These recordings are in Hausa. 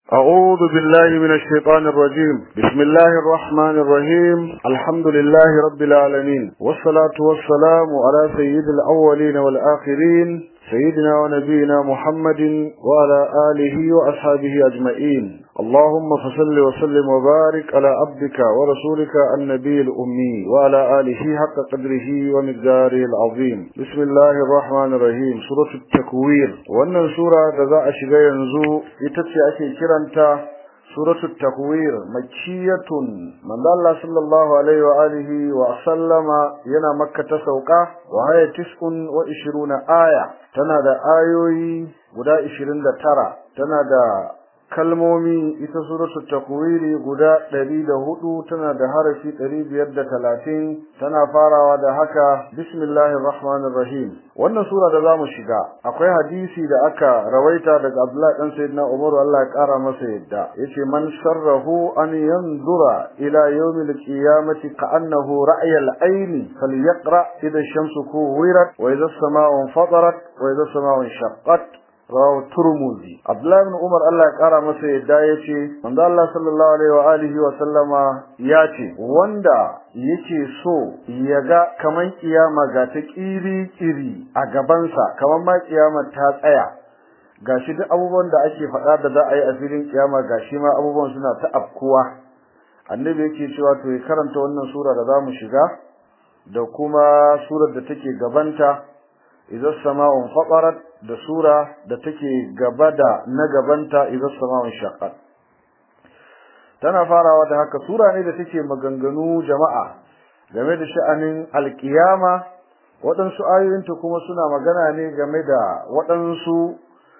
أعوذ بالله من الشيطان الرجيم بسم الله الرحمن الرحيم الحمد لله رب العالمين والصلاة والسلام على سيد الأولين والآخرين سيدنا ونبينا محمد وعلى آله وأصحابه أجمعين اللهم فصل وسلم وبارك على عبدك ورسولك النبي الأمي وعلى آله حق قدره ومقداره العظيم بسم الله الرحمن الرحيم سورة التكوير وأن سورة ذا أشغى ينزو يتتسي أشي كرنتا سورة التكوير مكية من الله صلى الله عليه وآله وسلم ينا مكة سوقا وهي تسع وعشرون آية تنادى آيوي guda 29 tana da kalmomi ita suratul takwiri guda 104 tana da harafi 530 tana farawa da haka bismillahir rahmanir rahim wannan sura da zamu shiga akwai hadisi da aka rawaita daga Abdullah dan Sayyidina Umar Allah ya kara masa yadda yace man sharrahu an yanzura ila yawmil qiyamati ka'annahu ra'yal ayni falyaqra idha ash-shamsu kuwirat wa idha as-sama'u fatarat wa idha as-sama'u shaqqat rawahu turmuzi abdullahi ibn umar Allah ya kara masa yadda yace manzo Allah sallallahu alaihi wa alihi wa sallama yace wanda yake so yaga kaman kiyama ga ta kiri kiri a gaban sa kaman ma kiyama ta tsaya gashi duk abubuwan da ake faɗa da za a yi a filin kiyama gashi ma abubuwan suna ta afkuwa annabi yake cewa to ya karanta wannan sura da zamu shiga da kuma surar da take gabanta idza sama'un fatarat da sura da take gaba da na gabanta idza sama'un shaqqat tana farawa da haka sura ne da take maganganu jama'a game da sha'anin alkiyama waɗansu ayoyinta kuma suna magana ne game da waɗansu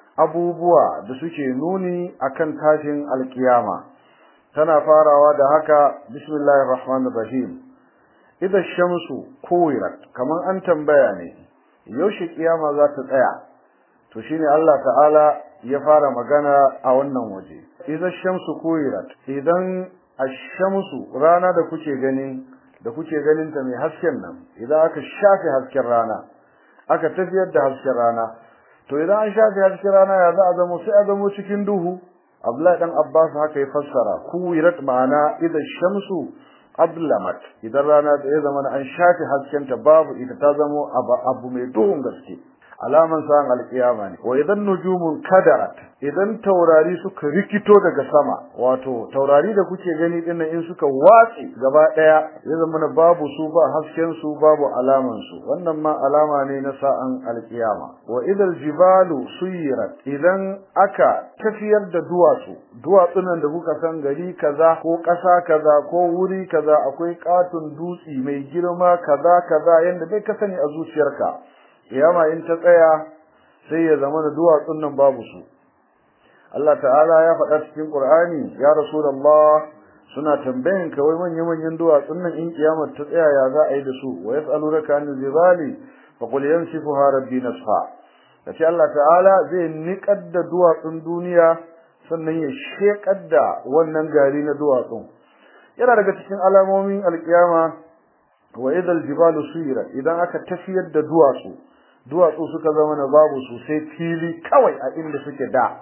abubuwa da suke nuni akan tashin alkiyama tana farawa da haka bismillahir rahmanir rahim idan shamsu kuwirat kaman an tambaya ne yaushe kiyama za ta tsaya to shine Allah ta'ala ya fara magana a wannan waje idan shamsu kuwirat idan ash-shamsu rana da kuke gani da kuke ganin ta mai hasken nan idan aka shafe hasken rana aka tafiyar da hasken rana to idan an shafe hasken rana ya za a zama sai a zama cikin duhu Abdullahi dan Abbas haka ya fassara kuwirat ma'ana idan shamsu ablamat idan rana da ya zama an shafe haskenta babu ita ta zama abu mai duhun gaske alaman sa'an alkiyama ne wa idan nujumun kadarat idan taurari suka rikito daga sama wato taurari da kuke gani dinnan in suka watsi gaba daya ya zama babu su ba hasken su babu alaman su wannan ma alama ne na sa'an alkiyama wa idal jibalu suyirat idan aka tafiyar da duwatsu duwatsun nan da kuka san gari kaza ko ƙasa kaza ko wuri kaza akwai katun dutsi mai girma kaza kaza yanda bai ka sani a zuciyarka kiyama in ta tsaya sai ya zama da duwatsun nan babu su Allah ta'ala ya faɗa cikin Qur'ani ya Rasulullah suna tambayan ka wai manyan manyan duwatsun nan in kiyamar ta tsaya ya za a yi da su wa yas'alunaka anil jibali fa qul yansifuha rabbi nasfa kace Allah ta'ala zai niƙar da duwatsun duniya sannan ya shekar da wannan gari na duwatsun yana daga cikin alamomin alkiyama wa idal jibalu suyira idan aka tafiyar da duwatsu duwatsu suka zama na babu su sai fili kawai a inda suke da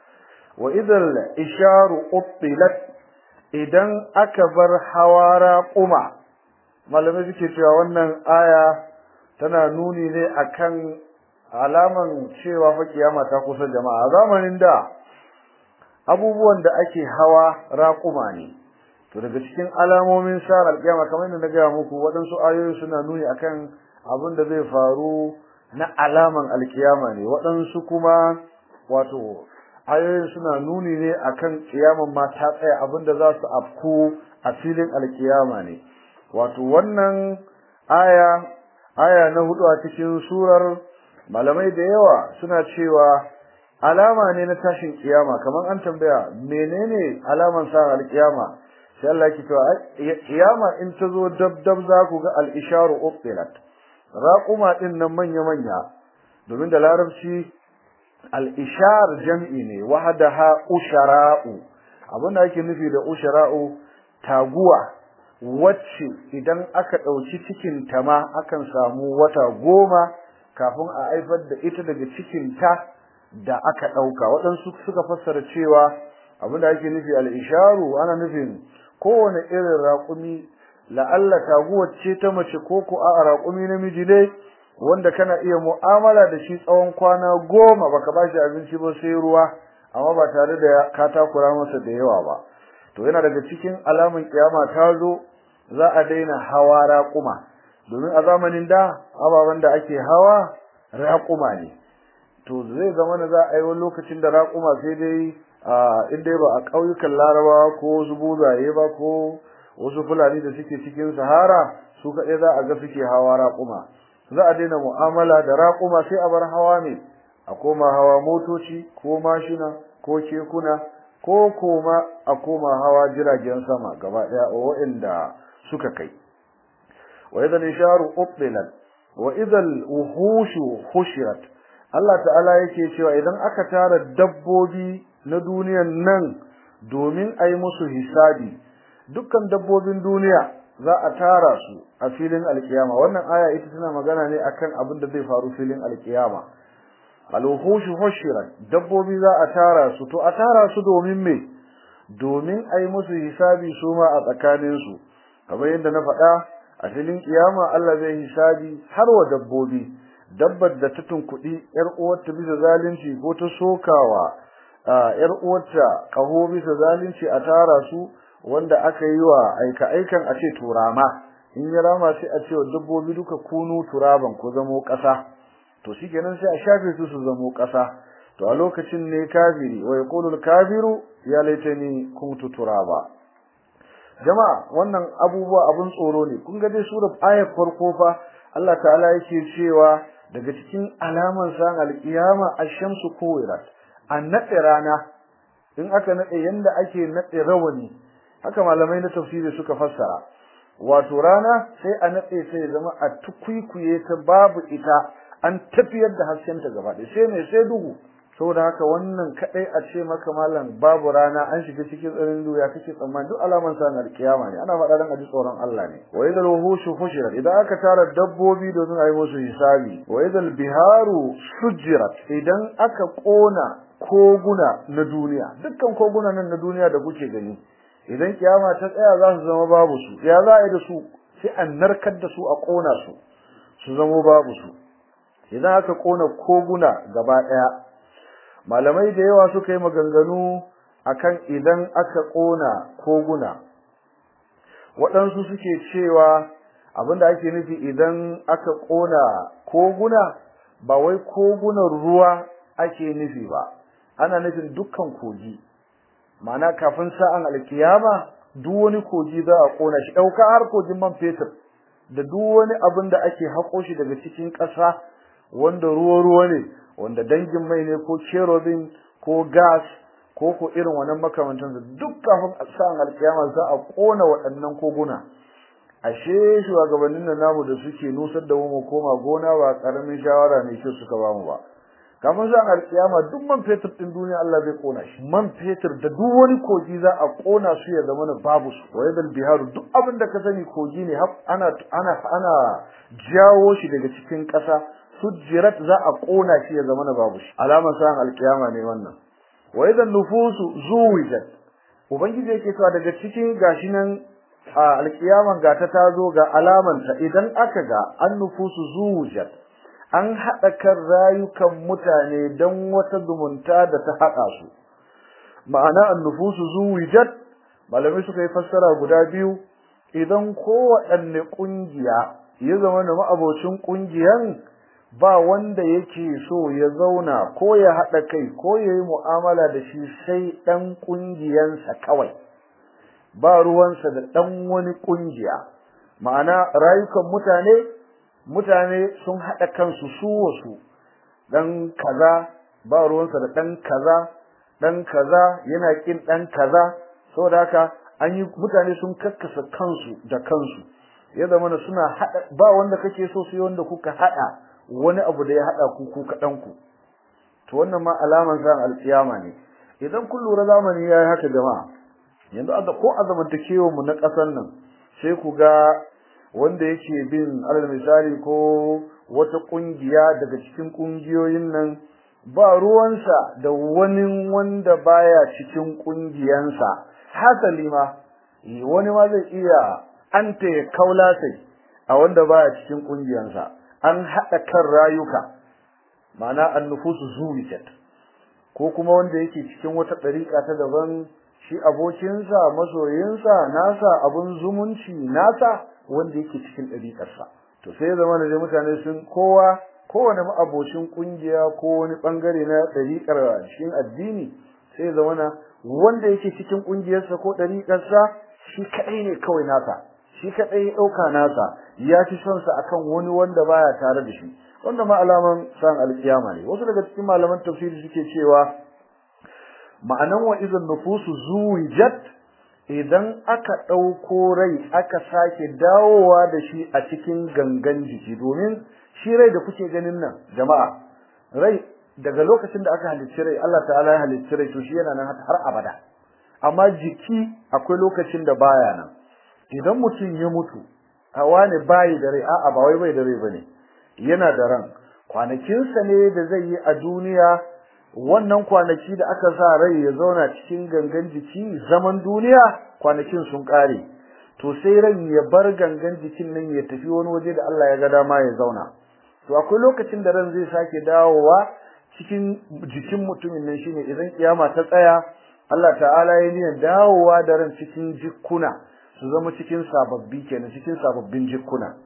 wa idal isharu uttilat idan aka bar hawara kuma malamai suke cewa wannan aya tana nuni ne akan alaman cewa fa kiyama ta kusa jama'a zamanin da abubuwan da ake hawa raƙuma ne to daga cikin alamomin sar alƙiyama kamar yadda na gaya muku waɗansu ayoyi suna nuni akan abin da zai faru na alaman alƙiyama ne waɗansu kuma wato ayoyin suna nuni ne akan kiyaman ma ta tsaya abin da za su afku a filin alƙiyama ne wato wannan aya aya na hudu a cikin surar malamai da yawa suna cewa alama ne na tashin kiyama kamar an tambaya menene alaman sa alƙiyama sai Allah yake cewa kiyama in ta zo dab dab za ku ga al-isharu uqilat raquma din nan manya manya domin da larabci al-ishar jam'i ne wahdaha ushara'u abin da ake nufi da ushara'u taguwa wacce idan aka dauki cikin ta ma akan samu wata goma kafin a haifar da ita daga cikin ta da aka dauka waɗansu suka fassara cewa abinda ake nufi al-isharu ana nufin kowane irin raƙumi la'alla taguwar ce ta mace ko ko a raƙumi namiji ne wanda kana iya mu'amala da shi tsawon kwana goma baka ba shi abinci ba sai ruwa amma ba tare da ka takura masa da yawa ba to yana daga cikin alaman kiyama ta zo za a daina hawa raƙuma domin a zamanin da ababen da ake hawa raƙuma ne to zai zama na za a yi wani lokacin da raƙuma sai dai in dai ba a ƙauyukan larabawa ko wasu buzaye ba ko wasu fulani da suke cikin sahara su kaɗai za a ga suke hawa raƙuma za a daina mu'amala da raƙuma sai a bar hawa ne a koma hawa motoci ko mashina ko kekuna ko koma a koma hawa jiragen sama gaba ɗaya waɗanda suka kai wa idan isharu ubdilat wa idan wuhushu hushirat Allah ta'ala yake cewa idan aka tara dabbobi na duniyan nan domin a yi musu hisabi dukkan dabbobin duniya za a tara su a filin alkiyama wannan aya ita tana magana ne akan abin da zai faru filin alkiyama alwuhushu hushirat dabbobi za a tara su to a tara su domin me domin a yi musu hisabi su ma a tsakanin su kamar yadda na faɗa a filin kiyama Allah zai hisabi har wa dabbobi dabbar da ta tunkuɗi yar uwarta bisa zalunci ko ta sokawa yar uwarta kaho bisa zalunci a tara su wanda aka yi wa aika aikan a ce turama in ya rama sai a ce wa dabbobi duka kunu turaban ko zamo ƙasa to shikenan sai a shafe su su zamo ƙasa to a lokacin ne kafiri wa yaqulu kafiru ya laitani kuntu turaba jama'a wannan abubuwa abun tsoro ne kun ga dai surar ayar farko fa Allah ta'ala yake cewa daga cikin alaman san alkiyama ash-shamsu kuwirat an nade rana in aka nade yanda ake nade rawani haka malamai na tafsiri suka fassara wato rana sai a nade sai zama a tukuikuye ta babu ita an tafiyar da hasken ta gaba ɗaya sai ne sai duhu saboda haka wannan kadai a ce maka malam babu rana an shiga cikin tsarin duya kake tsammani duk alaman sa na alkiyama ne ana faɗa dan aji tsoron Allah ne wa idal wuhushu fushirat idan aka tara dabbobi domin a yi musu hisabi wa idal biharu sujirat idan aka kona koguna na duniya dukkan koguna nan na duniya da kuke gani idan kiyama ta tsaya za su zama babu su ya za a yi da su sai an narkar da su a kona su su zama babu su idan aka kona koguna gaba daya malamai da yawa suka yi maganganu akan idan aka kona koguna waɗansu suke cewa abinda ake nufi idan aka kona koguna ba wai kogunan ruwa ake nufi ba ana nufin dukkan kogi ma'ana kafin sa'an alkiyama duk wani kogi za a kona shi ɗauka har kogin man fetur da duk wani abin da ake haƙo shi daga cikin ƙasa wanda ruwa-ruwa ne wanda dangin mai ne ko kerosene ko gas ko ko irin wannan makamantan duk kafin sa'an alkiyama za a kona waɗannan koguna ashe shugabannin nan namu da suke nusar da mu koma gona ba karamin shawara ne ke suka bamu ba kafin sa'an alkiyama duk man fetur din duniya Allah zai kona shi man fetur da duk wani kogi za a kona su ya zama na babu su wa yadal biharu duk abin da ka sani kogi ne ana ana ana jawo shi daga cikin ƙasa sujjirat za a kona shi ya zama na babu shi alamar sa'an alkiyama ne wannan wa idan nufusu zuwijat ubangiji yake cewa daga cikin gashi nan alkiyaman ga ta tazo ga alamanta idan aka ga an nufusu zuwijat an haɗa kan rayukan mutane don wata zumunta da ta haɗa su ma'ana an nufusu zuwijat malamai suka yi fassara guda biyu idan kowaɗanne ƙungiya ya zama da ma'abocin ƙungiyan ba wanda yake so ya zauna ko ya haɗa kai ko ya yi mu'amala da shi sai ɗan ƙungiyansa kawai ba ruwansa da ɗan wani ƙungiya ma'ana rayukan mutane mutane sun haɗa kansu su wasu ɗan kaza ba ruwansa da ɗan kaza ɗan kaza yana ƙin ɗan kaza saboda haka an yi mutane sun kakkasa kansu da kansu ya zama suna haɗa ba wanda kake so sai wanda kuka haɗa wani abu da ya haɗa ku ku kaɗan ku to wannan ma alaman zan alƙiyama ne idan kun lura zamani ya yi haka jama'a yanzu a ko a zamantakewar mu na ƙasar nan sai ku ga wanda yake bin alal misali ko wata ƙungiya daga cikin ƙungiyoyin nan ba ruwansa da wani wanda baya cikin kungiyansa hasali ma wani ma zai iya anta ya kaula sai a wanda baya cikin kungiyansa an hada kan rayuka ma'ana annufusu zuwijat ko kuma wanda yake cikin wata dariƙa ta daban shi abokinsa masoyinsa nasa abun zumunci nasa wanda yake cikin dariƙarsa to sai ya zama da mutane sun kowa kowane ma'abocin kungiya ko wani bangare na dariƙar cikin addini sai ya zama na wanda yake cikin kungiyarsa ko dariƙarsa shi kadai ne kawai nasa shi kadai ya dauka nasa ya fi son sa akan wani wanda baya tare da shi wanda ma alaman san alkiyama ne wasu daga cikin malaman tafsiri suke cewa ma'anan wa idan nufusu zuwijat idan aka dauko rai aka sake dawowa da shi a cikin gangan jiki domin shi rai da kuke ganin nan jama'a rai daga lokacin da aka halicci rai Allah ta'ala ya halicci rai to shi yana nan har abada amma jiki akwai lokacin da baya nan idan mutum ya mutu hawa ne bayi da rai a'a ba wai bai da rai bane yana da ran kwanakinsa ne da zai yi a duniya wannan kwanaki da aka sa rai ya zauna cikin gangan jiki zaman duniya kwanakin sun kare to sai ran ya bar gangan jikin nan ya tafi wani waje da Allah ya ga dama ya zauna to akwai lokacin da ran zai sake dawowa cikin jikin mutumin nan shine idan kiyama ta tsaya Allah ta'ala ya niyyar dawowa da ran cikin jikkuna su zama cikin sababbi kenan cikin sababbin jikkuna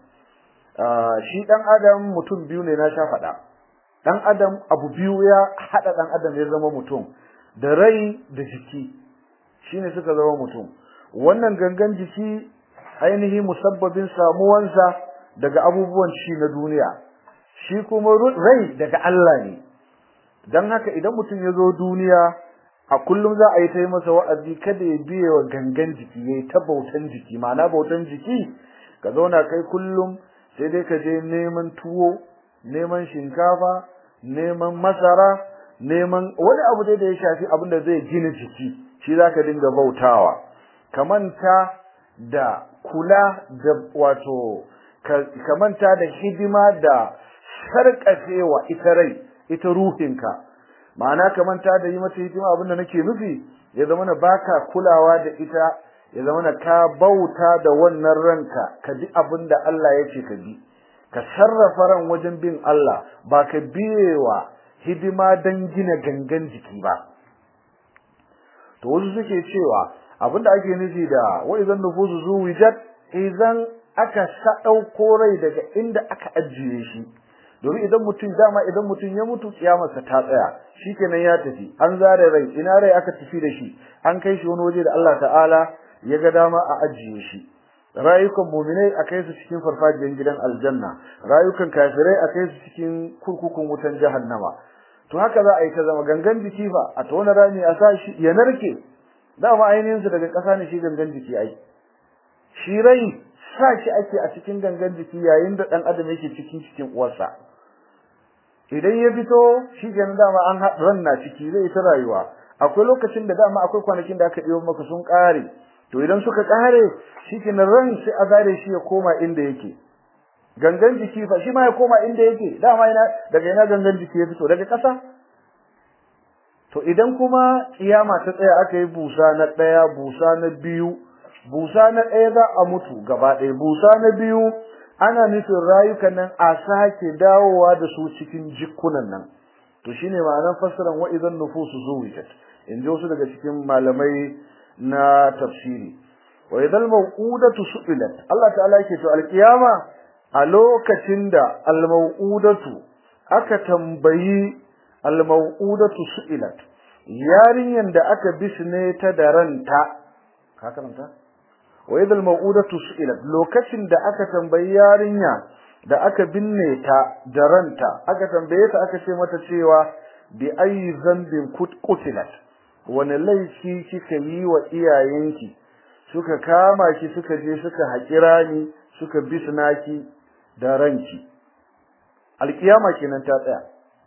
shi dan adam mutum biyu ne na sha faɗa dan adam abu biyu ya hada dan adam ya zama mutum da rai da jiki shine suka zama mutum wannan gangan jiki ainihi musabbabin samuwansa daga abubuwan shi na duniya shi kuma rai daga Allah ne dan haka idan mutum ya zo duniya a kullum za a yi ta yi masa wa'azi kada ya biye wa gangan jiki yayi ta bautan jiki ma'ana bautan jiki ka zauna kai kullum sai dai ka je neman tuwo neman shinkafa neman masara neman wani abu dai da ya shafi abin da zai gina jiki shi zaka dinga bautawa kamanta da kula da wato kamanta da hidima da sarƙafewa ita rai ita ruhinka ma'ana kamanta da yi mata hidima abin da nake nufi ya zama na baka kulawa da ita ya zama na ka bauta da wannan ranka ka bi abin da Allah ya ce ka bi ka sarrafa ran wajen bin Allah ba ka biyewa hidima don gina gangan jiki ba to wasu suke cewa abin da ake nufi da wa idan nufusu zuwijat idan aka sa ɗauko rai daga inda aka ajiye shi domin idan mutum dama idan mutum ya mutu kiyamarsa ta tsaya shikenan ya tafi an zare rai ina rai aka tafi da shi an kai shi wani waje da Allah ta'ala ya ga dama a ajiye shi rayukan mu'minai a kai su cikin farfajiyar gidan aljanna rayukan kafirai a kai su cikin kurkukun wutan jahannama to haka za a yi ta zama gangan jiki fa a tona rami a sa shi ya narke dama ainihin su daga ƙasa ne shi gangan jiki ai shi rai sa shi ake a cikin gangan jiki yayin da dan adam yake cikin cikin uwarsa idan ya fito shi kenan dama an ran na ciki zai ta rayuwa akwai lokacin da dama akwai kwanakin da aka ɗiyo maka sun ƙare to idan suka ƙare shi kenan ran sai a zare shi ya koma inda yake gangan jiki fa shi ma ya koma inda yake dama ina daga ina gangan jiki ya fito daga ƙasa to idan kuma kiyama ta tsaya aka yi busa na ɗaya busa na biyu busa na ɗaya za a mutu gaba ɗaya busa na biyu ana nufin rayukan nan a sake dawowa da su cikin jikunan nan to shine ma'anar fassarar wa idan nufusu zuwijat in ji wasu daga cikin malamai na tafsiri wa idan mau'udatu su'ilat Allah ta'ala yake to alkiyama a lokacin da almau'udatu aka tambayi almau'udatu su'ilat yarinyan da aka bisne ta da ranta ka karanta wa idal mau'udatu su'ilat lokacin da aka tambayi yarinya da aka binne ta da ranta aka tambaye ta aka ce mata cewa bi ayi zambin qutilat wani laifi kika yi wa iyayenki suka kama ki suka je suka haƙira ni suka bisna ki da ranki alkiyama kenan ta tsaya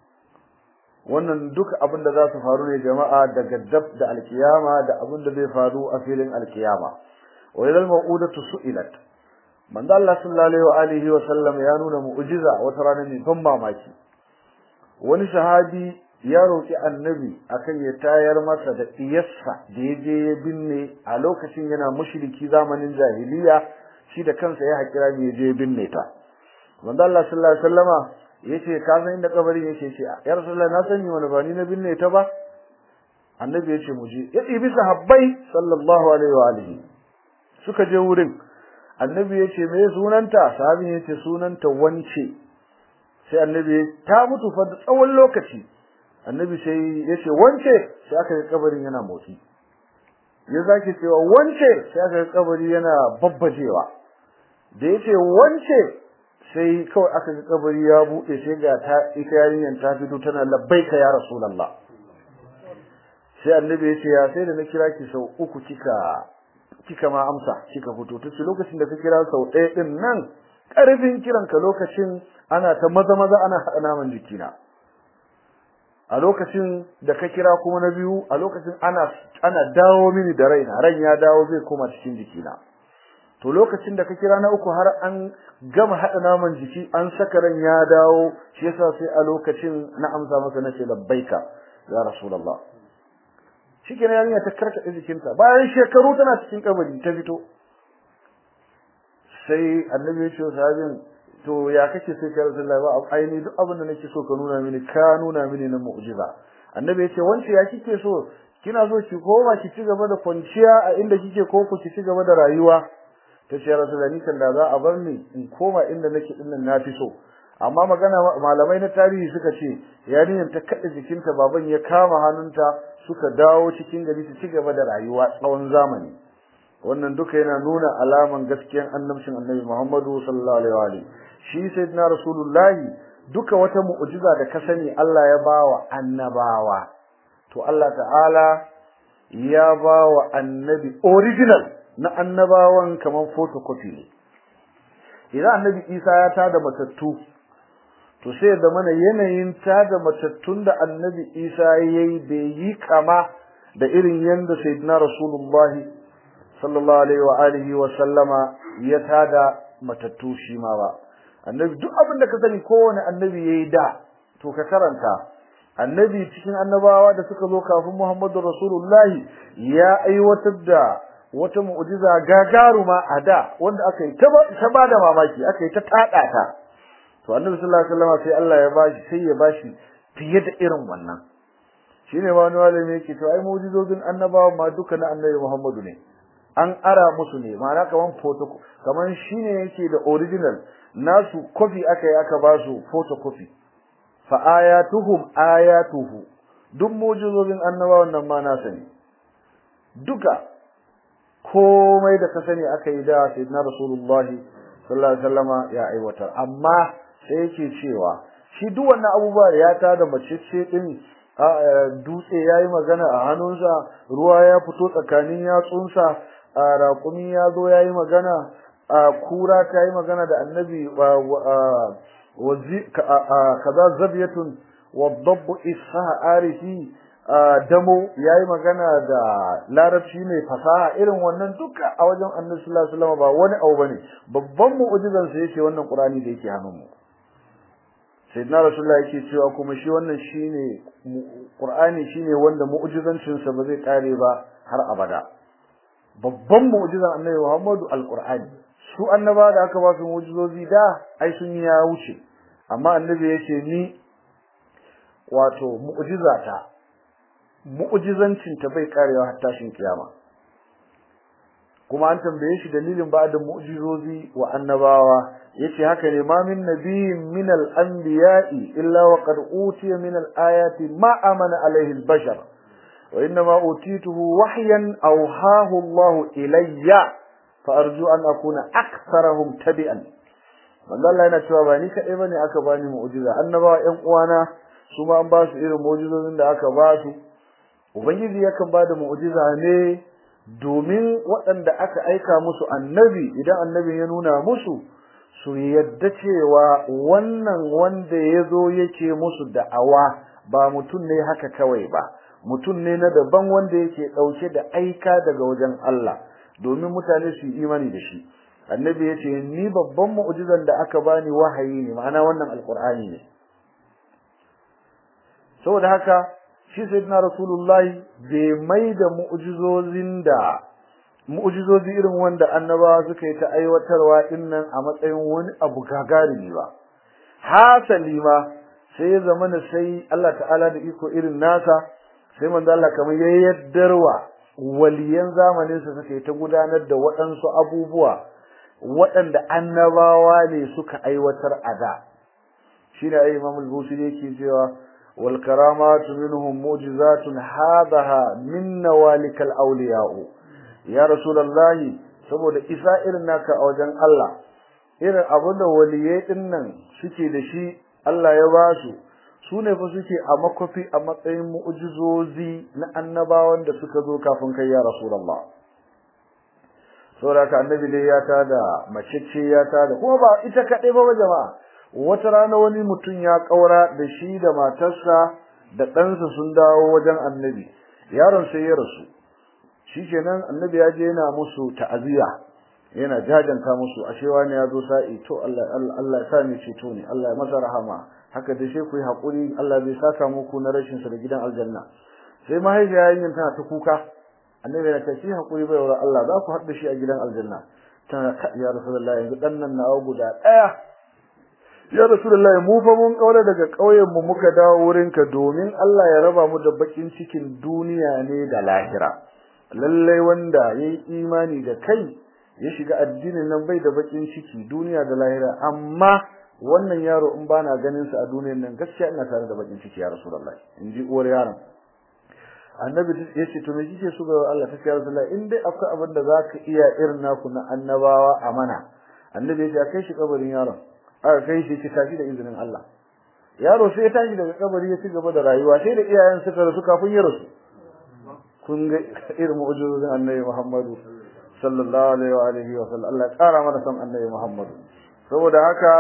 wannan duka abin da za su faru ne jama'a daga dab da alkiyama da abin da zai faru a filin alkiyama wa idal mau'udatu su'ilat manzo Allah sallallahu alaihi wa alihi wa sallam ya nuna mu'jiza wata rana ne ban mamaki wani sahabi ya roki annabi akan ya tayar masa da iyassa da ya je ya binne a lokacin yana mushriki zamanin jahiliya shi da kansa ya hakira ya je ya binne ta manzo Allah sallallahu alaihi wasallama yace ka san inda kabarin yake ce ya rasulullah na sani wani ba ni na binne ta ba annabi yace mu je ya ɗibi sahabbai sallallahu alaihi wa alihi suka je wurin annabi yace me sunanta sahabin yace sunanta wance sai annabi ta mutu fa tsawon lokaci annabi sai yace wance sai aka ga kabarin yana motsi ya zaki cewa wance sai aka ga kabari yana babbajewa da yace wance sai kawai aka ga kabari ya bude sai ga ta ita yarinyar ta fito tana labbaika ya rasulullah sai annabi ya ce ya sai da na kira ki sau uku kika kika ma amsa kika fito tace lokacin da ka kira sau ɗaya din nan karfin kiran ka lokacin ana ta maza maza ana haɗa naman jikina a lokacin da ka kira kuma na biyu a lokacin ana ana dawo mini da raina ran ya dawo zai koma cikin jikina to lokacin da ka kira na uku har an gama hada naman jiki an saka ran ya dawo shi yasa sai a lokacin na amsa masa nace labbaika ya rasulullah shikenan yarinya ta karkade jikinta bayan shekaru tana cikin kabari ta fito sai annabi ya ce sahabin to ya kake sai ka rasulullah ba aini duk abin da nake so ka nuna mini ka nuna mini na mu'jiza annabi ya ce wance ya kike so kina so ki koma ki ci gaba da kwanciya a inda kike ko ku ki ci gaba da rayuwa ta ce rasulani kan da za a bar ni in koma inda nake din nan nafi so amma magana malamai na tarihi suka ce yarinyar ta kada jikinta baban ya kama hannunta suka dawo cikin gari su ci gaba da rayuwa tsawon zamani wannan duka yana nuna alaman gaskiyan annabcin annabi Muhammadu sallallahu alaihi wa alihi shi sayyidina rasulullahi duka wata mu'jiza da ka sani Allah ya bawa annabawa to Allah ta'ala ya bawa annabi original na annabawan kaman photocopy ne idan annabi Isa ya tada matattu to sai da mana yanayin tada matattun da annabi Isa yayi bai yi kama da irin yanda sayyidina rasulullahi sallallahu alaihi wa alihi wa sallama ya tada matattu shi ma ba annabi duk abin da ka sani kowane annabi yayi da to ka karanta annabi cikin annabawa da suka zo kafin Muhammadu Rasulullahi ya aiwatar da wata mu'jiza gagaruma a da wanda aka yi ta ba da mamaki aka yi ta tada ta to annabi sallallahu alaihi wasallam sai Allah ya bashi sai ya bashi fiye da irin wannan shine ma wani malami yake to ai mu'jizozin annabawa ma duka na annabi Muhammadu ne an ara musu ne ma'ana kaman photo kaman shine yake da original nasu copy aka yi aka ba su photocopy fa ayatuhum ayatuhu duk mu'jizozin annabawan nan ma nasa ne duka komai da ka sani aka yi da sayyidina rasulullah sallallahu alaihi wasallama ya aiwatar amma sai yake cewa shi duk wannan abubuwa ya ta da macece din dutse yayi magana a hannunsa ruwa ya fito tsakanin yatsunsa raƙumi ya zo yayi magana kura ta yi magana da annabi kaza zabiyatun wadabbu isa arifi damo yayi magana da larabci mai fasaha irin wannan duka a wajen annabi sallallahu alaihi wasallam ba wani abu bane babban mu'jizan sa yake wannan qur'ani da yake hannun mu sayyidina rasulullah yake cewa kuma shi wannan shine qur'ani shine wanda mu'jizancin sa ba zai kare ba har abada babban mu'jizan annabi Muhammadu alqur'ani su annaba da aka ba su mu'jizozi da ai sun ya wuce amma annabi yace ni wato mu'jizata mu'jizancin ta bai karewa har tashin kiyama kuma an tambaye shi dalilin ba da mu'jizozi wa annabawa yace haka ne ma min nabiyyin min al-anbiya'i illa wa qad utiya min al-ayati ma amana alayhi al-bashar wa inna ma utituhu wahyan awhahu Allah ilayya fa arju an akuna aktharahum tabi'an wallahi yana cewa ba ni kadai bane aka bani mu'jiza annabawa ƴan uwana su ma an ba su irin mu'jizozin da aka ba su ubangiji yakan ba da mu'jiza ne domin waɗanda aka aika musu annabi idan annabin ya nuna musu su yadda cewa wannan wanda ya zo yake musu da'awa ba mutum ne haka kawai ba mutum ne na daban wanda yake ɗauke da aika daga wajen Allah domin mutane su yi imani da shi annabi ya ce ni babban mu'jizan da aka bani wahayi ne ma'ana wannan alkur'ani ne saboda haka shi sayyidina rasulullahi bai mai da mu'jizozin da mu'jizozi irin wanda annabawa suka yi ta aiwatarwa dinnan a matsayin wani abu gagarumi ba hasali ma sai ya zama na sai Allah ta'ala da iko irin nasa sai manzo Allah kamar ya yaddarwa waliyan zamanin sa suka yi ta gudanar da waɗansu abubuwa waɗanda annabawa ne suka aiwatar a da shine ai Imam al-Busiri yake cewa wal karamatu minhum mu'jizatun hadaha min nawalikal awliya'u ya rasulullahi saboda isa irin naka a wajen Allah irin abin da waliyai din nan suke da shi Allah ya ba su su ne fa suke a makofi a matsayin mu'jizozi na annabawan da suka zo kafin kai ya rasulullah saboda ka annabi dai ya tada macece ya tada kuma ba ita kaɗai ba jama'a wata rana wani mutum ya kaura da shi da matarsa da ɗansa sun dawo wajen annabi yaron sai ya rasu shikenan annabi ya je yana musu ta'aziya yana jajanta musu ashe wani ya zo sa'i to Allah Allah ya sa ni ceto ne Allah ya masa rahama haka da sai ku yi hakuri Allah bai saka muku na rashin sa da gidan aljanna sai mahaifiya yayin tana ta kuka annabi ya ce shi hakuri bai wa Allah za ku haɗa shi a gidan aljanna tana ya rasulullahi yanzu dan nan na guda daya ya rasulullahi mu fa mun kaura daga kauyen mu muka dawo wurinka domin Allah ya raba mu da bakin cikin duniya ne da lahira lallai wanda yayi imani da kai ya shiga addinin nan bai da bakin ciki duniya da lahira amma wannan yaro in bana ganin sa a duniyar nan gaskiya ina tare da bakin ciki ya rasulullahi in ji uwar yaron annabi ya ce to me kike so ga Allah ta ya rasulullahi in dai akwai abin da zaka iya irin naku na annabawa a mana annabi ya ce kai shi kabarin yaron aka kai shi ki tashi da izinin Allah yaro sai ya tashi daga kabari ya ci gaba da rayuwa sai da iyayen suka rasu kafin ya rasu kun ga irin mu'jizozin annabi Muhammadu sallallahu alaihi wa alihi wa sallam Allah ya kara mana san annabi Muhammadu saboda haka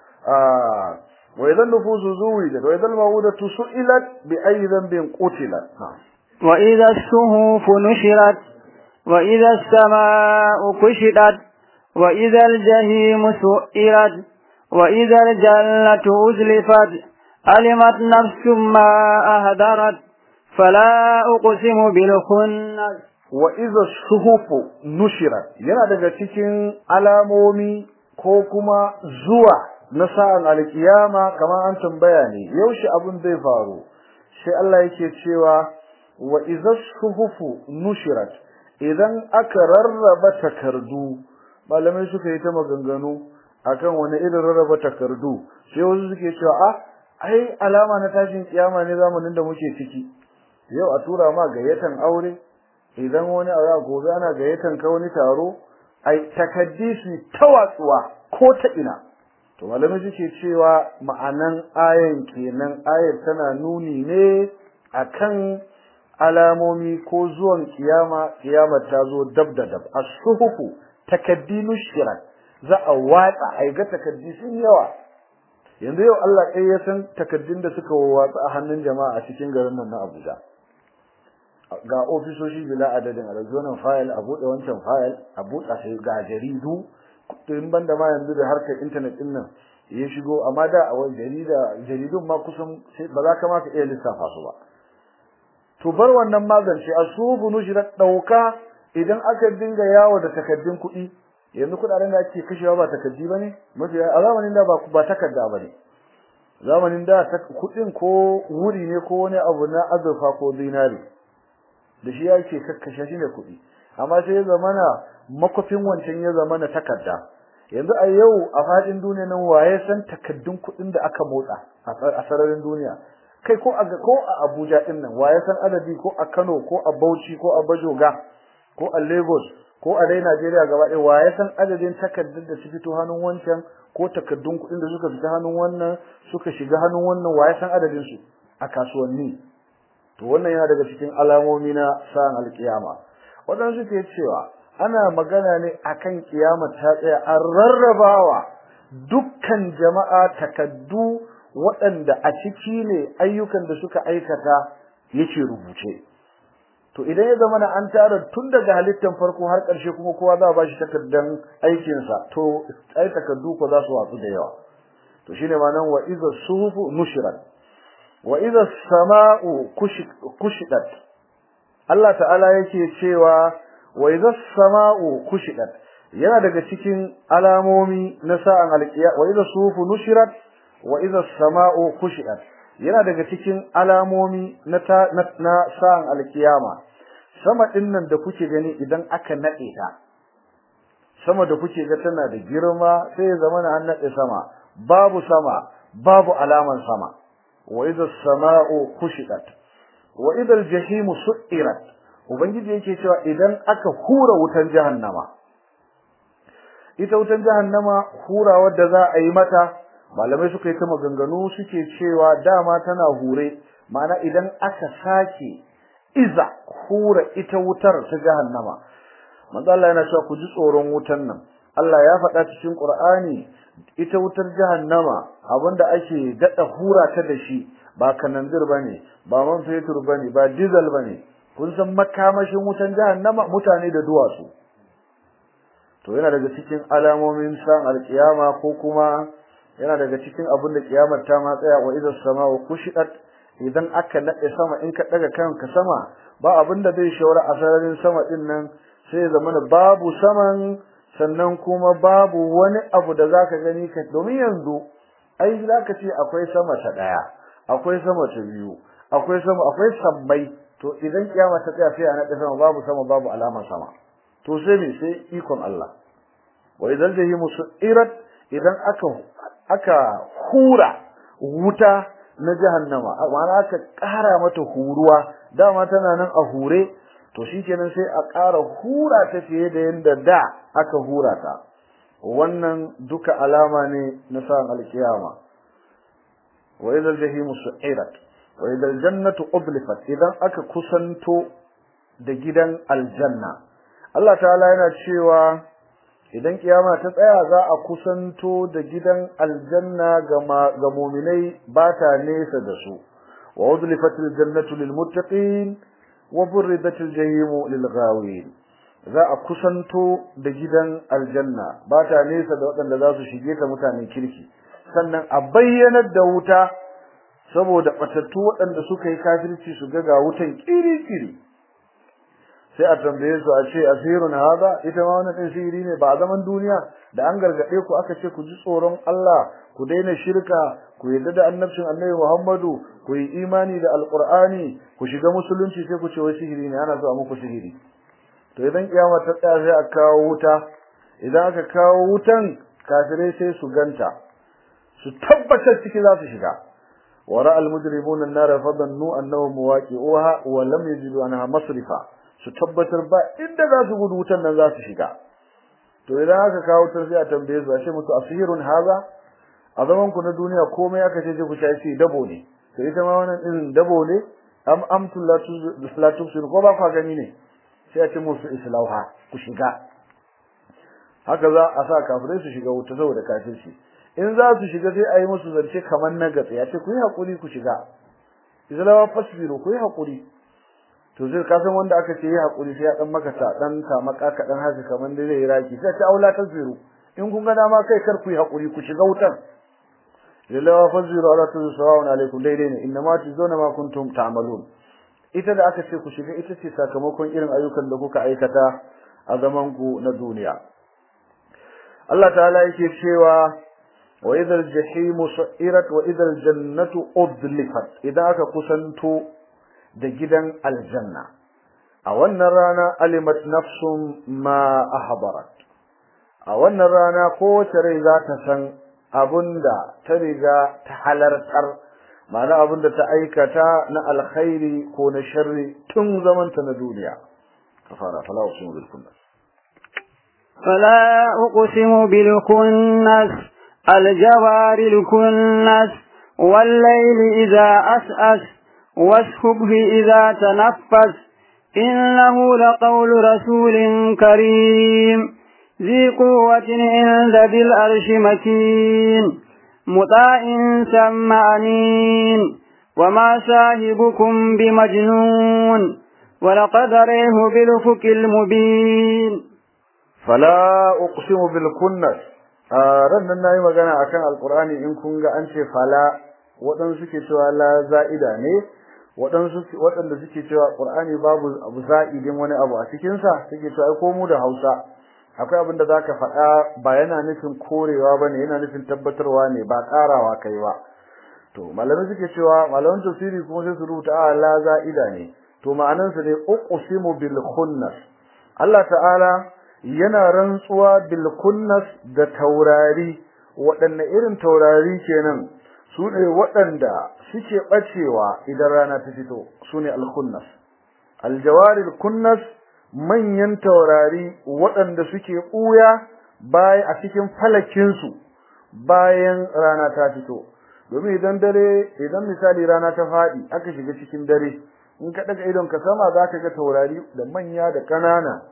wa idan nufusu zuwidat wa idan mawudatu su'ilat bi ayi dhanbin qutilat wa idha as-suhuf nushirat wa idha as-samaa'u kushitat wa idha al-jahim su'irat wa idha al-jannatu uzlifat alimat nafsum ma ahdarat فلا أقسم بالخنس وإذا الصحف نشرت yana daga cikin alamomi ko kuma zuwa na sa'an alkiyama kamar an tambaya ne yaushe abin zai faru sai Allah yake cewa wa idza suhufu nushirat idan aka rarraba takardu malamai suka yi ta maganganu akan wani irin rarraba takardu sai wasu suke cewa ah ai alama na tashin kiyama ne zamanin da muke ciki yau a tura ma gayyatan aure idan wani a gobe ana gayyatan ka wani taro ai takaddi su tawatsuwa ko ta ina to malamai suke cewa ma'anan ayan kenan ayar tana nuni ne akan alamomi ko zuwan kiyama kiyama ta zo dab da dab as-suhufu takaddi nushrat za a watsa ai ga takaddi sun yawa yanzu yau Allah kai ya san takaddun da suka watsa a hannun jama'a a cikin garin nan na Abuja ga ofisoshi bila adadin a rajonan fayil a buɗe wancan fayil a buɗe sai ga jaridu to in banda ma yanzu da harkar internet din nan ya shigo amma da a wani jarida jaridun ma kusan ba za ka ma ka iya lissafa su ba to bar wannan magance a su bunu shi da dauka idan aka dinga yawo da takaddun kuɗi yanzu kuɗaɗen da ake kashewa ba takaddi bane mafi a zamanin da ba ba takarda bane zamanin da kuɗin ko wuri ne ko wani abu na azurfa ko zinari da shi yake kakkashe shi ne kuɗi amma sai ya zamana makofin wancan ya zamana takarda yanzu a yau a fadin duniya nan waye san takaddun kuɗin da aka motsa a sararin duniya kai ko a ko a Abuja din nan waye san adadi ko a Kano ko a Bauchi ko a Bajoga ko a Lagos ko a dai Najeriya gaba ɗaya waye san adadin takaddun da su fito hannun wancan ko takaddun kuɗin da suka fita hannun wannan suka shiga hannun wannan waye san adadin su a kasuwanni to wannan yana daga cikin alamomi na sa'an alkiyama wadansu ke cewa ana magana ne akan kiyama ta tsaya an rarrabawa dukkan jama'a takaddu waɗanda a ciki ne ayyukan da suka aikata yake rubuce to idan ya zama an tara tun daga halittar farko har ƙarshe kuma kowa za a bashi takaddan aikinsa to ai takaddu ko za su watsu da yawa to shine ma'anar wa iza suhufu nushrat wa idha as-sama'u kushidat Allah ta'ala yake cewa wa idha as-sama'u kushidat yana daga cikin alamomi na sa'an alqiya wa idha sufu nushirat wa idha as-sama'u kushidat yana daga cikin alamomi na na sa'an alkiyama sama dinnan da kuke gani idan aka nade ta sama da kuke ga tana da girma sai ya zama an nade sama babu sama babu alaman sama wa idha as-sama'u kushidat wa idha al-jahim su'irat ubangiji yake cewa idan aka hura wutan jahannama ita wutan jahannama hura wadda za a yi mata malamai suka yi ta maganganu suke cewa dama tana hure ma'ana idan aka sake iza hura ita wutar ta jahannama manzo Allah yana cewa ku ji tsoron wutan nan Allah ya faɗa cikin Qur'ani ita wutar jahannama abinda ake dada hura ta da shi ba kananzir bane ba man fetur bane ba diesel bane kun san makamashin wutan jahannama mutane da duwatsu to yana daga cikin alamomin san alkiyama ko kuma yana daga cikin abin da kiyamar ta ma tsaya wa idza samau kushidat idan aka nade sama in ka daga kanka sama ba abin da zai shawara a sararin sama din nan sai zamana babu saman sannan kuma babu wani abu da zaka gani ka domin yanzu ai zaka ce akwai sama ta daya akwai sama ta biyu akwai sama akwai sabbai to idan kiyama ta tsaya sai a nade sama babu sama babu alamar sama to sai me sai ikon Allah wa idan jahimu su'irat idan aka aka hura wuta na jahannama ma'ana aka ƙara mata huruwa dama tana nan a hure to shikenan sai a ƙara hura ta fiye da yanda da aka hura ta wannan duka alama ne na sa'an alkiyama wa idal jahimu su'irat wa idal jannatu ublifat idan aka kusanto da gidan aljanna Allah ta'ala yana cewa idan kiyama ta tsaya za a kusanto da gidan aljanna ga mu'minai ba ta nesa da su wa udlifatil jannatu lil muttaqin wa burridatil jahimu lil ghawin za a kusanto da gidan aljanna ba ta nesa da waɗanda za su shige ta mutanen kirki sannan a bayyanar da wuta saboda batattu waɗanda suka yi kafirci su ga ga wutan kiri-kiri sai a tambaye su a ce asirun hada ita ma wannan sihiri ne ba a zaman duniya da an gargade ku aka ce ku ji tsoron Allah ku daina shirka ku yarda da annabcin Annabi Muhammadu ku yi imani da Alqur'ani ku shiga musulunci sai ku ce wai sihiri ne ana so a muku sihiri to idan kiyama ta tsaya sai a kawo wuta idan aka kawo wutan kafirai sai su ganta su tabbatar ciki za su shiga wara al-mujrimuna an-nar fadannu annahum muwaqi'uha wa lam yajidu anha masrifa su tabbatar ba inda za su gudu wutan nan za su shiga to idan aka kawo ta sai a tambaye su a ce musu asirun haza a zaman ku na duniya komai aka ce ku shafi dabo ne to ita ma wannan irin dabo ne am amtul la tusir ko ba ku gani ne sai a ce musu islauha ku shiga haka za a sa kafirai su shiga wuta saboda kafirci in za su shiga sai a yi musu zance kamar na gatsa ya ce ku yi hakuri ku shiga islawa fasbiru ku yi hakuri to zai ka san wanda aka ce yi hakuri sai ya dan maka ta dan ka maka ka dan haka kaman da zai raki sai ta aula ta zuru in kun ga dama kai kar ku yi hakuri ku shiga wutar lillahi faziru ala tuzawun alaikum daidai ne inna ma tuzuna ma kuntum ta'malun ita da aka ce ku shiga ita ce sakamakon irin ayyukan da kuka aikata a zaman ku na duniya Allah ta'ala yake cewa wa idhal jahimu su'irat wa idhal jannatu udlifat idan aka kusanto da gidan aljanna a wannan rana alimat nafsum ma ahbarat a wannan rana kowace rai za ta san abunda ta riga ta halartar ma'ana abunda ta aikata na alkhairi ko na sharri tun zamanta na duniya kafara fala uqsimu bil kunnas فلا أقسم بالكنس الجوار الكنس والليل إذا أسأس والصبح إذا تنفس إنه لقول رسول كريم ذي قوة عند ذي الأرش مكين مطاع ثم أمين وما صاحبكم بمجنون ولقد ريه بالفك المبين فلا أقسم بالكنس ran nan nayi magana akan alqur'ani in kun ga an ce fala waɗansu suke cewa la za'ida ne waɗansu waɗanda suke cewa qur'ani babu abu za'idin wani abu a cikin sa suke cewa ai ko mu da Hausa akwai abin da zaka faɗa ba yana nufin korewa bane yana nufin tabbatarwa ne ba ƙarawa kai ba to malamai suke cewa malaman tafsiri kuma sai su rubuta a la za'ida ne to ma'anan sa ne uqsimu bil khunnas Allah ta'ala yana rantsuwa bil khunnas da taurari waɗanne irin taurari kenan su ne waɗanda suke ɓacewa idan rana ta fito su ne al-khunnas al-jawaril kunnas manyan taurari waɗanda suke ɓuya bayan a cikin falakinsu bayan rana ta fito domin idan dare idan misali rana ta faɗi aka shiga cikin dare in ka daga idon ka sama za ka ga taurari da manya da ƙanana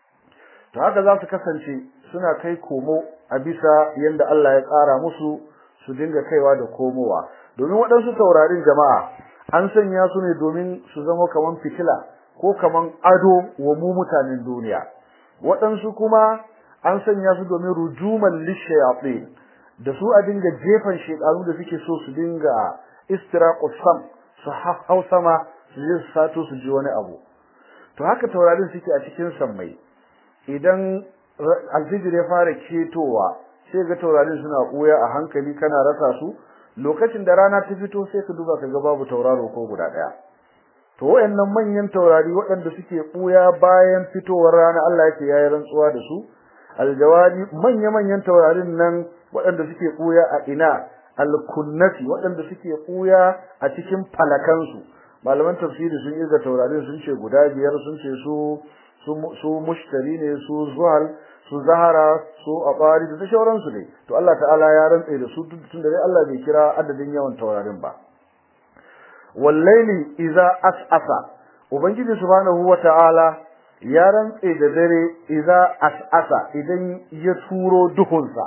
to haka za su kasance suna kai komo a bisa yanda Allah ya tsara musu su dinga kaiwa da komowa domin waɗansu taurarin jama'a an sanya su ne domin su zama kaman fitila ko kaman ado wa mu mutanen duniya waɗansu kuma an sanya su domin rujuman lishayatin da su a dinga jefan shekaru da suke so su dinga istiraqus sam su hau sama su je su sato su ji wani abu to haka taurarin suke a cikin sammai idan alfijir ya fara ketowa sai ga taurarin suna ɓuya a hankali kana rasa su lokacin da rana ta fito sai ka duba ka ga babu tauraro ko guda ɗaya to wayannan manyan taurari waɗanda suke ɓuya bayan fitowar rana Allah yake yayi rantsuwa da su aljawari manya manyan taurarin nan waɗanda suke ɓuya a ina alkunnati waɗanda suke ɓuya a cikin falakansu malaman tafsiri sun irga taurarin sun ce guda biyar sun ce su su mushtari ne su zuhal su zahara su abari da sauransu ne to Allah ta'ala ya rantsa da su tun da dai Allah bai kira adadin yawan taurarin ba wallaili idza as'asa ubangiji subhanahu wata'ala ya rantsa da dare idza as'asa idan ya turo duhunsa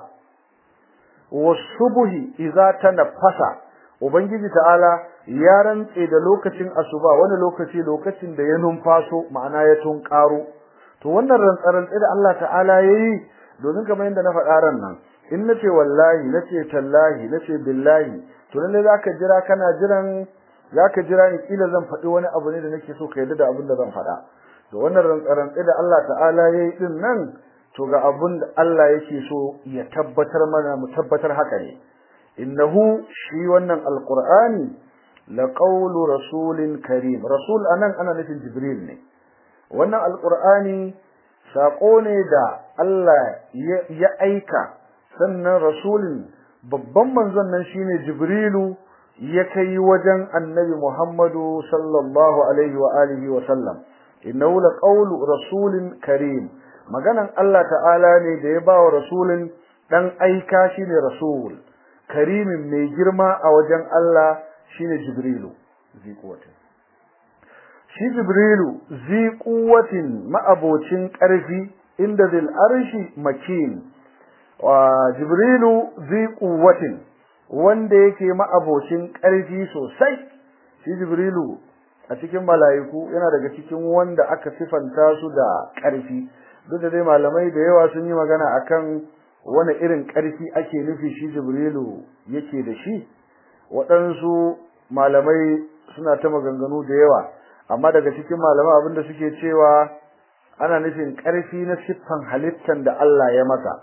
wasubuhi idza tanaffasa ubangiji ta'ala ya rantse da lokacin asuba wani lokaci lokacin da ya numfaso ma'ana ya tunkaro to wannan rantsarantsi da Allah ta'ala yayi domin kamar yadda na faɗa ran nan in nace wallahi nace tallahi nace billahi to lalle zaka jira kana jiran zaka jira ni kila zan faɗi wani abu ne da nake so ka yarda da abin da zan faɗa to wannan rantsarantsi da Allah ta'ala yayi din nan to ga abin da Allah yake so ya tabbatar mana mu tabbatar haka ne innahu shi wannan alqur'ani laqawlu rasulin karim rasul anan ana nufin jibril ne wannan alqur'ani sako ne da Allah ya aika sannan rasulin babban manzon nan shine jibrilu ya kai wajen annabi muhammadu sallallahu alaihi wa alihi wa sallam innahu laqawlu rasulin karim maganan Allah ta'ala ne da ya bawa rasulin dan aika shine rasul karimin mai girma a wajen Allah shine Jibrilu zi kuwatin shi Jibrilu zi kuwatin ma'abocin ƙarfi inda zil arshi makin wa Jibrilu zi kuwatin wanda yake ma'abocin ƙarfi sosai shi Jibrilu a cikin mala'iku yana daga cikin wanda aka sifanta su da ƙarfi duk da dai malamai da yawa sun yi magana akan wani irin ƙarfi ake nufi shi Jibrilu yake da shi waɗansu malamai suna ta maganganu da yawa amma daga cikin malamai abinda suke cewa ana nufin ƙarfi na siffan halittan da Allah ya masa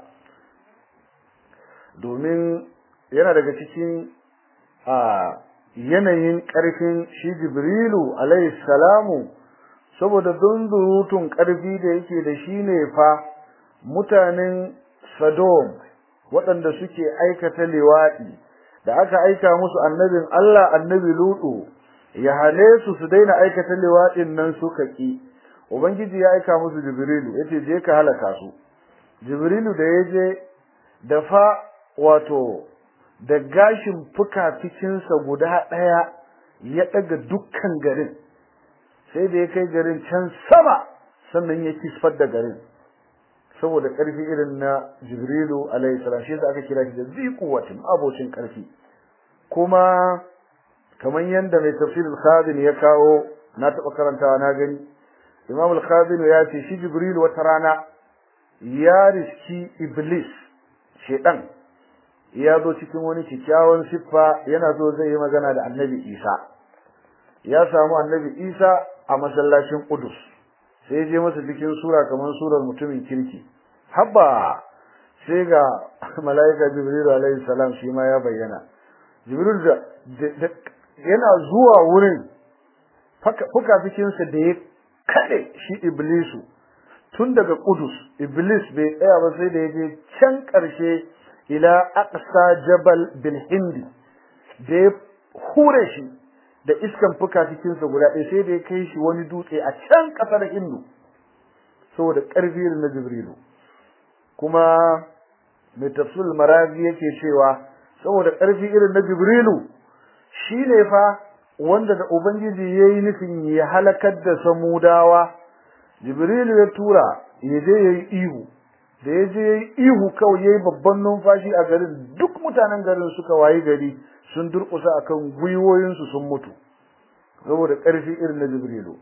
domin yana daga cikin a yanayin ƙarfin shi Jibrilu alayhi salamu saboda dundurutun ƙarfi da yake da shi ne fa mutanen Sodom waɗanda suke aikata liwaɗi da aka aika musu annabin Allah annabi Lutu ya hale su su daina aikata liwaɗin nan suka ki ubangiji ya aika musu Jibrilu yace je ka halaka su Jibrilu da yaje da fa wato da gashin fuka-fikinsa guda ɗaya ya ɗaga dukkan garin sai da ya kai garin can sama sannan ya kisfar da garin saboda ƙarfi irin na Jibrilu alaihi salam shi yasa aka kira shi da ziquwatin abocin ƙarfi kuma kamar yanda mai tafsir al-Khazin ya kawo na taɓa karantawa na gani Imam al-Khazin ya ce shi Jibrilu wata rana ya riski Iblis shedan ya zo cikin wani kikkiawan siffa yana so zai yi magana da annabi Isa ya samu annabi Isa a masallacin Qudus sai ya je masa cikin sura kamar surar mutumin kirki habba sai ga malaika Jibril alaihi salam shi ma ya bayyana Jibril da yana zuwa wurin fuka fikinsa da ya kade shi Iblisu tun daga Qudus Iblis bai tsaya ba sai da ya je can ƙarshe ila aqsa jabal bil hindi da ya hure shi da iskan fuka cikin sa guda ɗaya sai da ya kai shi wani dutse a can ƙasar Hindu saboda ƙarfi na Jibrilu kuma mai tafsir marazi yake cewa saboda ƙarfi irin na Jibrilu shine fa wanda da ubangiji yayi nufin ya halakar da samudawa Jibrilu ya tura ya je yayi ihu da ya je yayi ihu kawai yayi babban numfashi a garin duk mutanen garin suka wayi gari sun durƙusa akan gwiwoyinsu sun mutu saboda ƙarfi irin na Jibrilu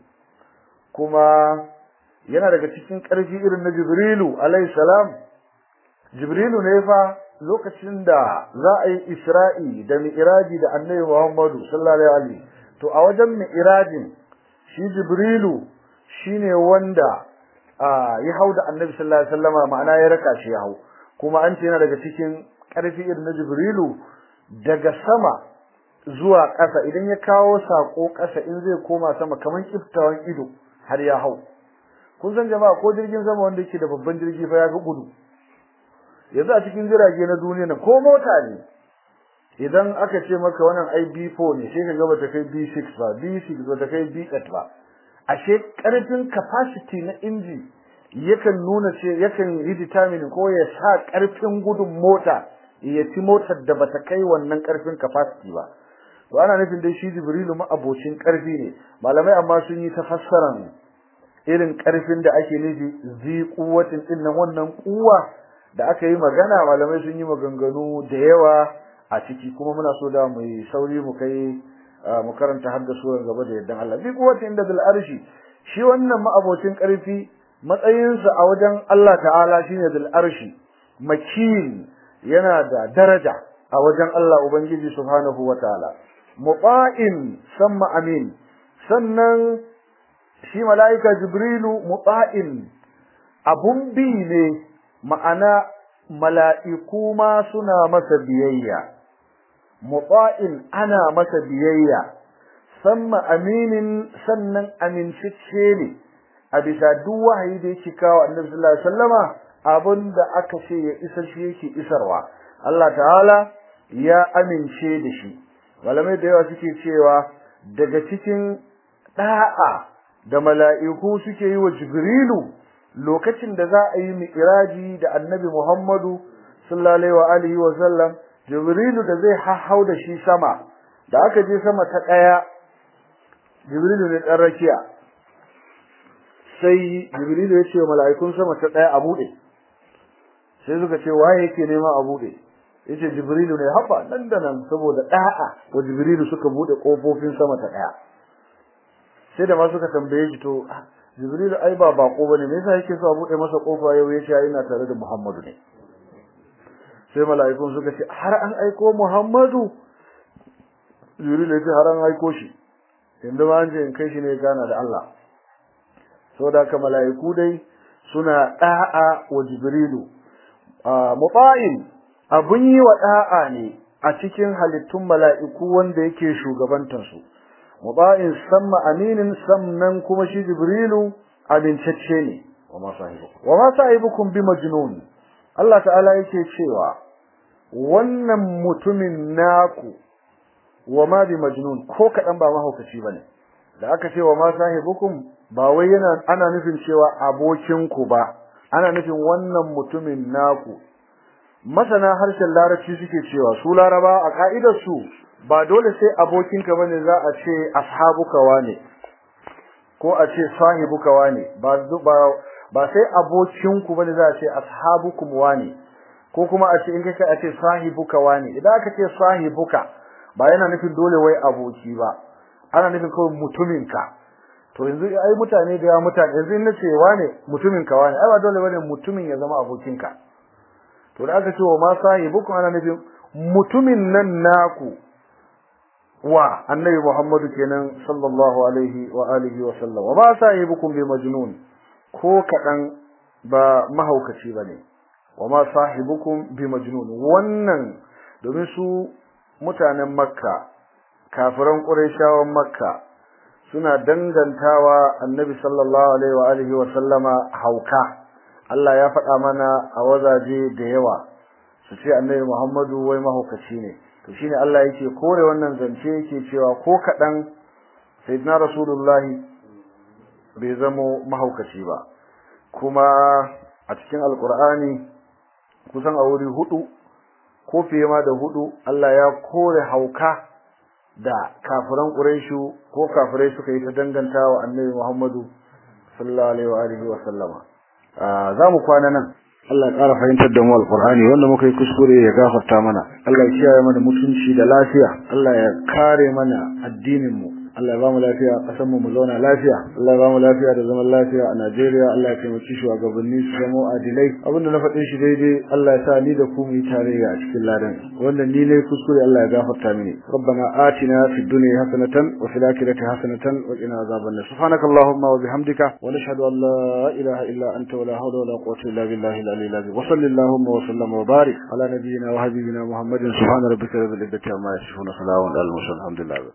kuma yana daga cikin ƙarfi irin na Jibrilu alayhi salam Jibrilu ne fa lokacin da za a yi Isra'i da Mi'raji da Annabi Muhammadu sallallahu alaihi to a wajen Mi'rajin shi Jibrilu shine wanda ya hau da Annabi sallallahu alaihi wasallama ma'ana ya raka shi ya hau kuma an ce yana daga cikin ƙarfi irin na Jibrilu daga sama zuwa ƙasa idan ya kawo sako ƙasa in zai koma sama kaman kiftawan ido har ya hau kun san jama'a ko jirgin sama wanda yake da babban jirgi fa ya fi gudu yanzu a cikin jirage na duniya na ko mota ne idan aka ce maka wannan ai B4 ne sai ka ga bata kai B6 ba B6 bata kai B8 ba ashe karfin capacity na inji yakan nuna ce yakan yi determine ko ya sa karfin gudun mota ya ci motar da bata kai wannan karfin capacity ba to ana nufin dai shi Jibrilu ma abocin karfi ne malamai amma sun yi tafassaran irin karfin da ake nufi zi kuwatin din nan wannan kuwa da aka yi magana malamai sun yi maganganu da yawa a ciki kuma muna so da mu sauri mu kai mu karanta har da suran gaba da yaddan Allah bi kuwatin inda bil arshi shi wannan ma'abocin karfi matsayinsa a wajen Allah ta'ala shine bil arshi makin yana da daraja a wajen Allah ubangiji subhanahu wataala muta'in samma amin sannan shi malaika jibrilu muta'in abun bi ne ma'ana mala'iku ma suna masa biyayya muta'in ana masa biyayya samma aminin sannan amincicce ne a bisa duk wahayi da yake kawo annabi sallallahu alaihi wasallama abinda aka ce ya isar shi yake isarwa Allah ta'ala ya amince da shi malamai da yawa suke cewa daga cikin da'a da mala'iku suke yi wa jibrilu lokacin da za a yi mi'raji da annabi Muhammadu sallallahu alaihi wa alihi wa sallam Jibrilu da zai hahau da shi sama da aka je sama ta daya Jibrilu ne dan rakiya sai Jibrilu ya ce wa mala'ikun sama ta daya a bude sai suka ce waye yake nema a bude yace Jibrilu ne haba nan da nan saboda da'a wa Jibrilu suka bude kofofin sama ta daya sai da ma suka tambaye shi to Jibril ai ba bako bane me yasa yake so a bude masa kofa yau yace ai ina tare da Muhammadu ne sai mala'ikun suka ce har an aiko Muhammadu Jibril ya ce har an aiko shi inda ma an je in kai shi ne gana da Allah saboda ka mala'iku dai suna da'a wa Jibrilu muta'in abun yi wa da'a ne a cikin halittun mala'iku wanda yake shugabantansu muba'in samma aminin sannan kuma shi jibrilu abincacce ne wa ma sahibukum wa ma sahibukum bi majnun Allah ta'ala yake cewa wannan mutumin naku wa ma bi majnun ko kadan ba mahaukaci bane da aka ce wa ma sahibukum ba wai yana ana nufin cewa abokinku ba ana nufin wannan mutumin naku masana harshen larabci suke cewa su laraba a ka'idar su ba dole sai abokinka bane za a ce ashabuka wane ko a ce sahibuka wane ba ba ba sai abokinku bane za a ce ashabukum wane ko kuma a ce in kai a ce sahibuka wane idan aka ce sahibuka ba yana nufin dole wai aboki ba ana nufin kawai mutuminka to yanzu ai mutane da ya mutane yanzu in nace wane mutuminka wane ai ba dole bane mutumin ya zama abokinka to da aka ce wa ma sahibukum ana nufin mutumin nan naku wa annabi Muhammadu kenan sallallahu alaihi wa alihi wa sallam wa ma sahibukum bi majnun ko kadan ba mahaukaci bane wa ma sahibukum bi majnun wannan domin su mutanen makka kafiran qurayshawan makka suna dangantawa annabi sallallahu alaihi wa alihi wa sallama hauka Allah ya faɗa mana a wazaje da yawa su ce annabi Muhammadu wai mahaukaci ne to shine Allah yake kore wannan zance yake cewa ko kadan sayyidina rasulullahi bai zamo mahaukaci ba kuma a cikin alqur'ani kusan a wuri hudu ko fiye ma da hudu Allah ya kore hauka da kafiran quraishu ko kafirai suka yi ta dangantawa annabi Muhammadu sallallahu alaihi wa alihi wa sallama za mu kwana nan Allah ya ƙara fahimtar da mu alƙur'ani wanda muka yi kuskure ya gafarta mana Allah ya kiyaye mana mutunci da lafiya Allah ya kare mana addinin mu Allah ya ba mu lafiya ƙasar mu mu zauna lafiya Allah ya ba mu lafiya da zaman lafiya a Najeriya Allah ya taimaki shugabanni su zama adilai abinda na faɗin shi daidai Allah ya sa ni da ku mu yi tarayya a cikin ladan wanda ni ne kuskure Allah ya gafarta mini ربنا آتنا في الدنيا حسنة وفي الآخرة حسنة وقنا عذاب النار سبحانك اللهم وبحمدك ونشهد أن لا إله إلا أنت ولا حول ولا قوة إلا بالله العلي العظيم وصل اللهم وسلم وبارك على نبينا وحبيبنا محمد سبحان ربك رب العزة عما يصفون سلام على المرسلين الحمد لله